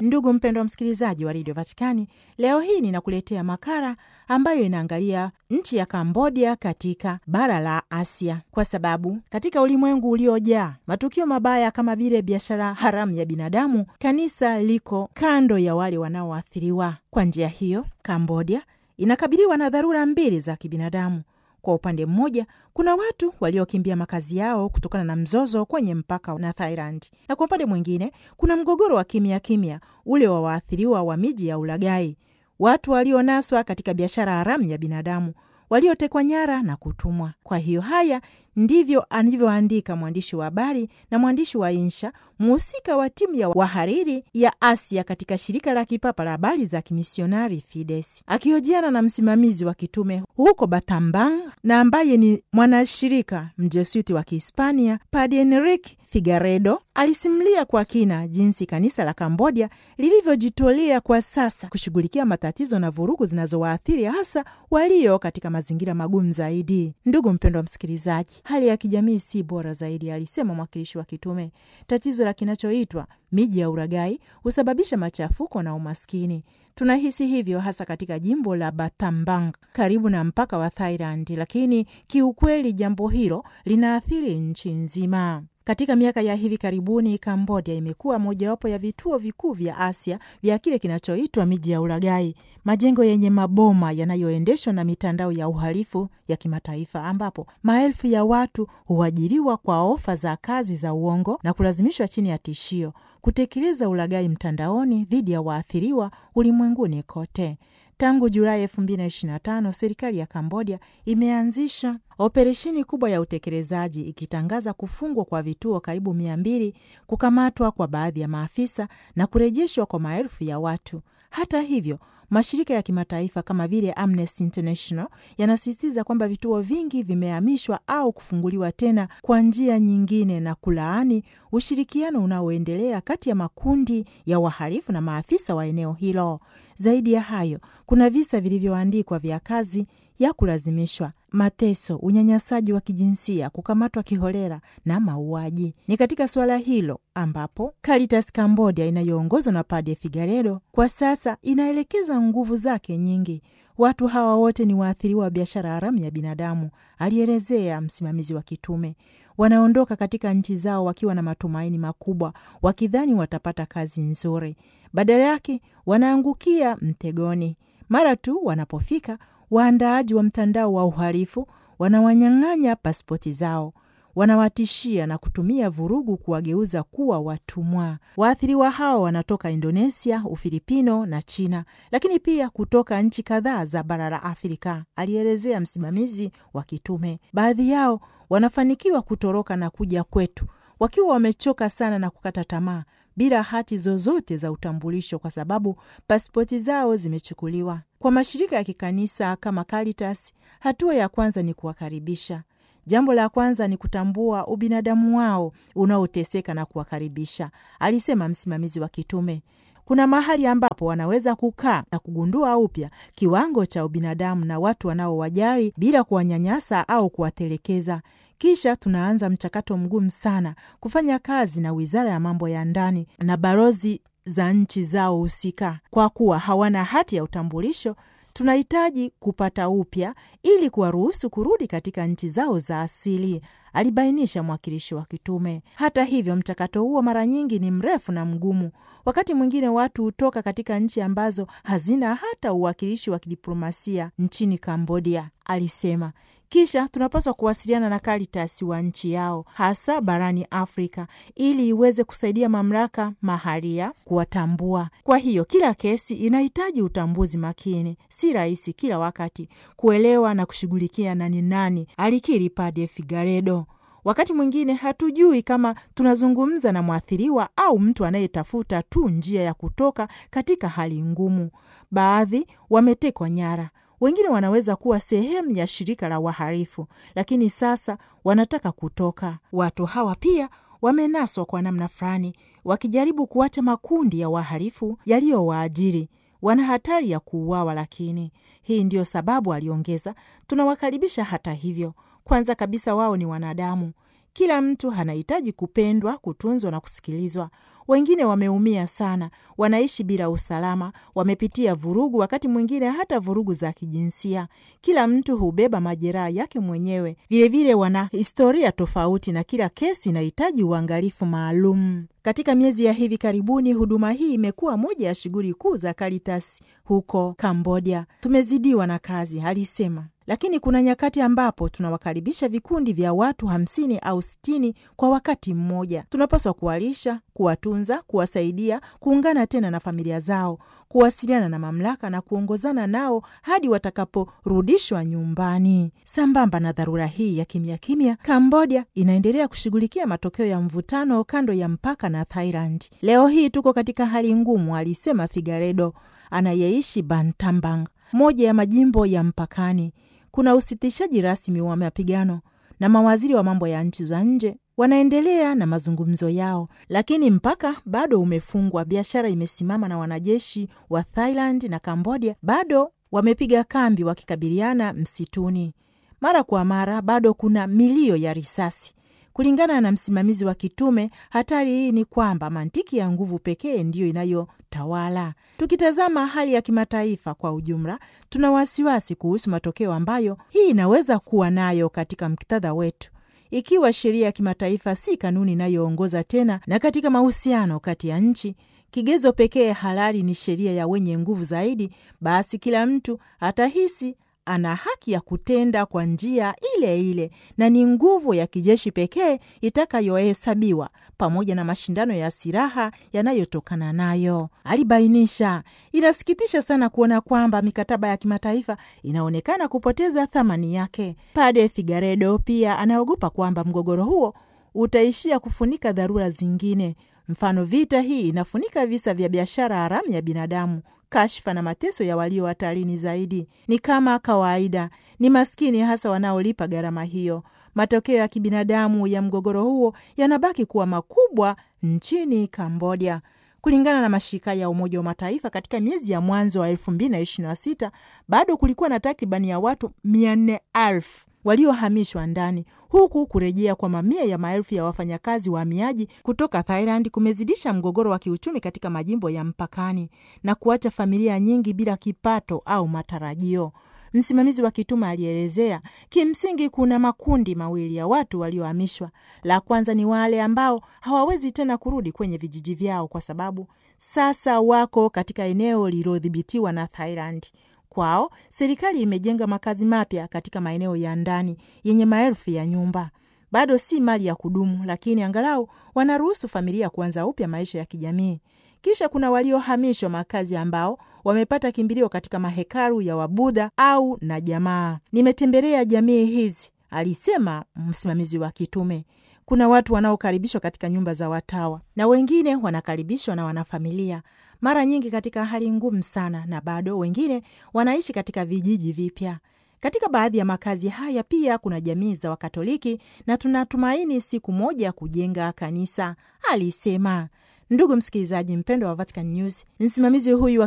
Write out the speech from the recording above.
Ndugu mpendwa wa msikilizaji wa redio Vatikani, leo hii ninakuletea makala ambayo inaangalia nchi ya Kambodia katika bara la Asia, kwa sababu katika ulimwengu uliojaa matukio mabaya kama vile biashara haramu ya binadamu, kanisa liko kando ya wale wanaoathiriwa. Kwa njia hiyo, Kambodia inakabiliwa na dharura mbili za kibinadamu. Kwa upande mmoja kuna watu waliokimbia makazi yao kutokana na mzozo kwenye mpaka na Thailand, na kwa upande mwingine kuna mgogoro wa kimya kimya ule wa waathiriwa wa miji ya ulaghai, watu walionaswa katika biashara haramu ya binadamu, waliotekwa nyara na kutumwa. Kwa hiyo haya ndivyo alivyoandika mwandishi wa habari na mwandishi wa insha, mhusika wa timu ya wahariri ya Asia katika shirika la kipapa la habari za kimisionari Fides, akihojiana na msimamizi wa kitume huko Batambang na ambaye ni mwanashirika mjesuiti wa Kihispania, Padre Enrique Figaredo alisimulia kwa kina jinsi kanisa la Kambodia lilivyojitolea kwa sasa kushughulikia matatizo na vurugu zinazowaathiri hasa walio katika mazingira magumu zaidi. Ndugu mpendwa msikilizaji, hali ya kijamii si bora zaidi, alisema mwakilishi wa kitume. Tatizo la kinachoitwa miji ya uragai husababisha machafuko na umaskini. Tunahisi hivyo hasa katika jimbo la Batambang karibu na mpaka wa Thailand, lakini kiukweli jambo hilo linaathiri nchi nzima. Katika miaka ya hivi karibuni Kambodia imekuwa mojawapo ya vituo vikuu vya Asia vya kile kinachoitwa miji ya ulaghai, majengo yenye maboma yanayoendeshwa na mitandao ya uhalifu ya kimataifa, ambapo maelfu ya watu huajiriwa kwa ofa za kazi za uongo na kulazimishwa chini ya tishio kutekeleza ulaghai mtandaoni dhidi ya waathiriwa ulimwenguni kote. Tangu Julai 2025 serikali ya Kambodia imeanzisha operesheni kubwa ya utekelezaji ikitangaza kufungwa kwa vituo karibu mia mbili, kukamatwa kwa baadhi ya maafisa na kurejeshwa kwa maelfu ya watu. Hata hivyo mashirika ya kimataifa kama vile Amnesty International yanasisitiza kwamba vituo vingi vimehamishwa au kufunguliwa tena kwa njia nyingine na kulaani ushirikiano unaoendelea kati ya makundi ya wahalifu na maafisa wa eneo hilo. Zaidi ya hayo, kuna visa vilivyoandikwa vya kazi ya kulazimishwa, mateso, unyanyasaji wa kijinsia, kukamatwa kiholela na mauaji. Ni katika suala hilo ambapo Caritas Cambodia inayoongozwa na Padre Figaredo kwa sasa inaelekeza nguvu zake nyingi. Watu hawa wote ni waathiriwa wa biashara haramu ya binadamu, alielezea msimamizi wa kitume. Wanaondoka katika nchi zao wakiwa na matumaini makubwa, wakidhani watapata kazi nzuri. Badala yake wanaangukia mtegoni. Mara tu wanapofika, waandaaji wa mtandao wa uhalifu wanawanyang'anya pasipoti zao, wanawatishia na kutumia vurugu kuwageuza kuwa watumwa. Waathiriwa hao wanatoka Indonesia, Ufilipino na China, lakini pia kutoka nchi kadhaa za bara la Afrika, alielezea msimamizi wa kitume. Baadhi yao wanafanikiwa kutoroka na kuja kwetu wakiwa wamechoka sana na kukata tamaa bila hati zozote za utambulisho kwa sababu pasipoti zao zimechukuliwa. Kwa mashirika ya kikanisa kama Caritas, hatua ya kwanza ni kuwakaribisha. Jambo la kwanza ni kutambua ubinadamu wao unaoteseka na kuwakaribisha, alisema msimamizi wa kitume. Kuna mahali ambapo wanaweza kukaa na kugundua upya kiwango cha ubinadamu na watu wanaowajali bila kuwanyanyasa au kuwatelekeza. Kisha tunaanza mchakato mgumu sana kufanya kazi na wizara ya mambo ya ndani na balozi za nchi zao husika. Kwa kuwa hawana hati ya utambulisho, tunahitaji kupata upya ili kuwaruhusu kurudi katika nchi zao za asili, alibainisha mwakilishi wa kitume. Hata hivyo, mchakato huo mara nyingi ni mrefu na mgumu. Wakati mwingine watu hutoka katika nchi ambazo hazina hata uwakilishi wa kidiplomasia nchini Kambodia, alisema. Kisha tunapaswa kuwasiliana na Caritas wa nchi yao, hasa barani Afrika, ili iweze kusaidia mamlaka mahalia kuwatambua. Kwa hiyo kila kesi inahitaji utambuzi makini. Si rahisi kila wakati kuelewa na kushughulikia nani nani, alikiri Padre Figaredo. Wakati mwingine hatujui kama tunazungumza na mwathiriwa au mtu anayetafuta tu njia ya kutoka katika hali ngumu. Baadhi wametekwa nyara, wengine wanaweza kuwa sehemu ya shirika la wahalifu, lakini sasa wanataka kutoka. Watu hawa pia wamenaswa kwa namna fulani, wakijaribu kuacha makundi ya wahalifu yaliyowaajiri. Wana hatari ya kuuawa, lakini hii ndiyo sababu, aliongeza, tunawakaribisha. Hata hivyo, kwanza kabisa, wao ni wanadamu. Kila mtu anahitaji kupendwa, kutunzwa na kusikilizwa. Wengine wameumia sana, wanaishi bila usalama, wamepitia vurugu, wakati mwingine hata vurugu za kijinsia. Kila mtu hubeba majeraha yake mwenyewe. Vilevile wana historia tofauti, na kila kesi inahitaji uangalifu maalum. Katika miezi ya hivi karibuni, huduma hii imekuwa moja ya shughuli kuu za Caritas huko Kambodia. Tumezidiwa na kazi, alisema lakini kuna nyakati ambapo tunawakaribisha vikundi vya watu hamsini au sitini kwa wakati mmoja. Tunapaswa kuwalisha, kuwatunza, kuwasaidia kuungana tena na familia zao, kuwasiliana na mamlaka na kuongozana nao hadi watakaporudishwa nyumbani. Sambamba na dharura hii ya kimya kimya, Kambodia inaendelea kushughulikia matokeo ya mvutano kando ya mpaka na Thailand. Leo hii tuko katika hali ngumu, alisema Figaredo anayeishi Bantambang, moja ya majimbo ya mpakani. Kuna usitishaji rasmi wa mapigano na mawaziri wa mambo ya nchi za nje wanaendelea na mazungumzo yao, lakini mpaka bado umefungwa. Biashara imesimama na wanajeshi wa Thailand na Kambodia bado wamepiga kambi wakikabiliana msituni. Mara kwa mara bado kuna milio ya risasi. Kulingana na msimamizi wa kitume, hatari hii ni kwamba mantiki ya nguvu pekee ndiyo inayotawala. Tukitazama hali ya kimataifa kwa ujumla, tuna wasiwasi kuhusu matokeo ambayo hii inaweza kuwa nayo katika muktadha wetu, ikiwa sheria ya kimataifa si kanuni inayoongoza tena, na katika mahusiano kati ya nchi kigezo pekee halali ni sheria ya wenye nguvu zaidi, basi kila mtu atahisi ana haki ya kutenda kwa njia ile ile na ni nguvu ya kijeshi pekee itakayohesabiwa pamoja na mashindano ya silaha yanayotokana nayo, alibainisha. Inasikitisha sana kuona kwamba mikataba ya kimataifa inaonekana kupoteza thamani yake. Pade Figaredo pia anaogopa kwamba mgogoro huo utaishia kufunika dharura zingine. Mfano, vita hii inafunika visa vya biashara haramu ya binadamu kashfa na mateso ya walio hatarini zaidi. Ni kama kawaida, ni maskini hasa wanaolipa gharama hiyo. Matokeo ya kibinadamu ya mgogoro huo yanabaki kuwa makubwa nchini Kambodia. Kulingana na mashirika ya Umoja wa Mataifa, katika miezi ya mwanzo wa elfu mbili na ishirini na sita bado kulikuwa na takribani ya watu mia nne elfu waliohamishwa ndani, huku kurejea kwa mamia ya maelfu ya wafanyakazi wahamiaji kutoka Thailand kumezidisha mgogoro wa kiuchumi katika majimbo ya mpakani na kuacha familia nyingi bila kipato au matarajio. Msimamizi wa kitume alielezea, kimsingi kuna makundi mawili ya watu waliohamishwa. La kwanza ni wale ambao hawawezi tena kurudi kwenye vijiji vyao kwa sababu sasa wako katika eneo lililodhibitiwa na Thailand. Kwao serikali imejenga makazi mapya katika maeneo ya ndani yenye maelfu ya nyumba. Bado si mali ya kudumu, lakini angalau wanaruhusu familia kuanza upya maisha ya kijamii. Kisha kuna waliohamishwa makazi ambao wamepata kimbilio katika mahekalu ya Wabudha au na jamaa. Nimetembelea jamii hizi, alisema msimamizi wa kitume. Kuna watu wanaokaribishwa katika nyumba za watawa na wengine wanakaribishwa na wanafamilia, mara nyingi katika hali ngumu sana, na bado wengine wanaishi katika vijiji vipya. Katika baadhi ya makazi haya pia kuna jamii za Wakatoliki na tunatumaini siku moja kujenga kanisa, alisema. Ndugu msikilizaji mpendwa wa Vatican News, msimamizi huyu wa